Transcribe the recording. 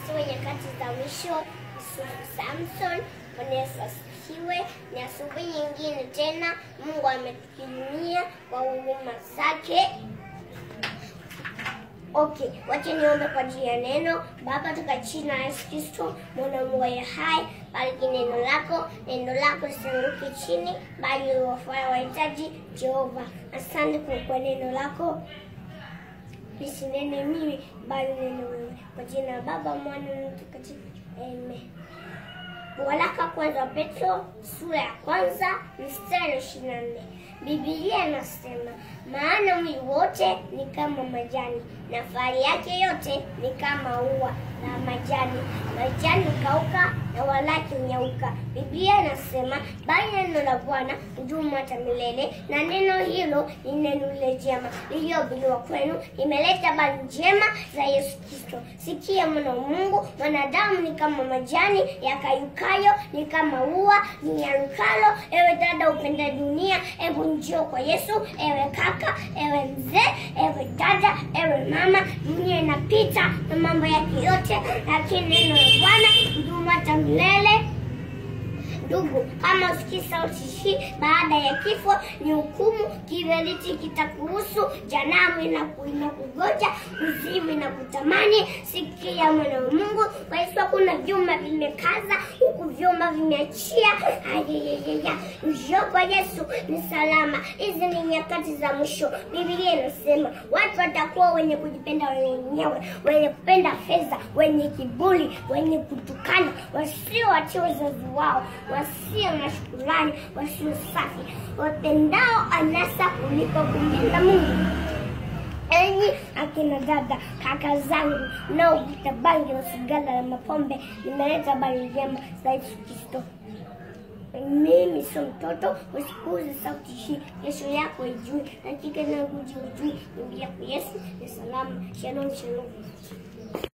Kristo nyakati za mwisho. Yusufu Samson, Bwana Yesu asifiwe. Ni asubuhi nyingine tena, Mungu ametukirimia kwa huruma zake. Okay, wacha niombe kwa ajili ya neno. Baba, katika jina la Yesu Kristo, mwana Mungu aliye hai, bariki neno lako, neno lako lisianguke chini, bali liwafaa wahitaji. Jehova, asante kwa kwa neno lako lisinene mimi, bali neno wewe. Kwa jina la Baba, Mwana na Roho Mtakatifu, amen. Waraka kwanza wa Petro sura ya kwanza mstari wa ishirini na nne Biblia inasema maana mwili wote ni kama majani na fahari yake yote ni kama ua la majani. Majani hukauka na walaki hunyauka. Biblia inasema bali neno la Bwana hudumu hata milele, na neno hilo ni neno lile jema lililohubiriwa kwenu, limeleta habari njema za Yesu Kristo. Sikia mwana wa Mungu, mwanadamu ni kama majani yakayukayo, ni kama ua linyarukalo. Ewe dada upenda dunia, hebu njoo kwa Yesu. Ewe kaka, ewe mzee, ewe dada, ewe mama, dunia inapita na mambo yake yote, lakini neno la Bwana hudumu hata milele. Ndugu, kama usikii sauti hii baada ya kifo, ni hukumu. Kiberiti kitakuhusu, janamu inaku- inakugoja, kuzimu inakutamani. Sikia mwana wa Mungu, kwa Yesu hakuna vyuma vimekaza, huku vyuma vimeachia. Ayayayaya, njoo kwa Yesu ni salama. Hizi ni nyakati za mwisho. Biblia inasema watu watakuwa wenye kujipenda wenyewe, wenye kupenda fedha, wenye kiburi, wenye kutukana, wasiowatii wazazi wao, wasio na shukurani, wasio safi, wapendao anasa kuliko kumpenda Mungu. Enyi akina dada, kaka zangu mnaovuta bangi na sigara na mapombe, nimeleta habari njema za Yesu Kristo. Mimi sio mtoto, usikuze sauti hii, kesho yako ijui, dakika inayokuja ujui. Ingia kwa Yesu ni salama. Shalom, shalom.